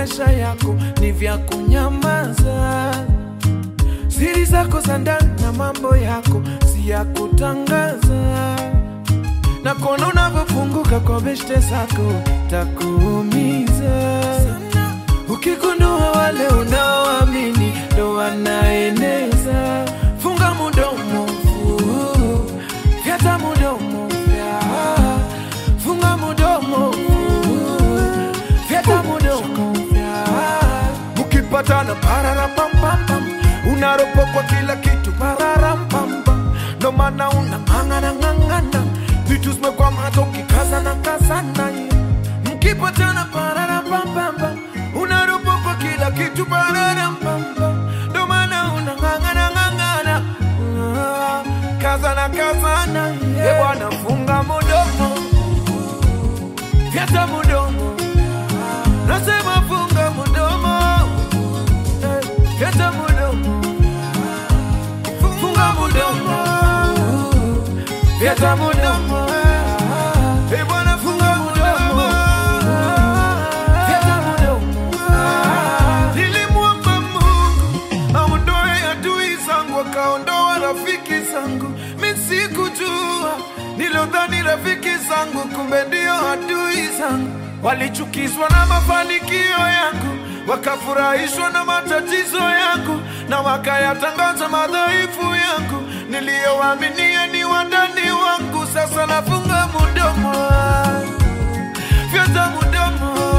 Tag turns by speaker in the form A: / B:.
A: maisha yako ni vya kunyamaza. Siri zako za ndani na mambo yako si ya kutangaza, na kuona unavyofunguka kwa beshte zako takuumiza ukigundua wale unaoamini ndo wanaeneza. Funga mudomo, fu- fyata mudomo, fya. funga mudomo, fu- fyata mudomo, fya. Mkipatana pararapampam, unaropokwa kila kitu pararampam, ndo maana unang'ang'ana ng'ang'ana, vitu zimekwama hata ukikazana kazana mkipatana pararapampam, unaropokwa kila kitu pararampam, ndo maana unang'ang'ana ng'ang'ana, Ah, kazana kazana, yeah. bwana funga mudomo, fyata mudomo, nasema funga mudomo, eh, fyata mudomo, funga mudomo, fyata mudomo, eh, bwana funga mudomo, fyata mudomo. Nilimwomba Mungu aondoe adui zangu, akaondoa rafiki zangu. Mi sikujua, nilodhani rafiki zangu, kumbe ndio adui zangu. Walichukizwa na mafanikio yangu, wakafurahishwa na matatizo yangu, na wakayatangaza madhaifu yangu. Niliyowaaminia ni wandani wangu, sasa nafunga mudomo, fyata mudomo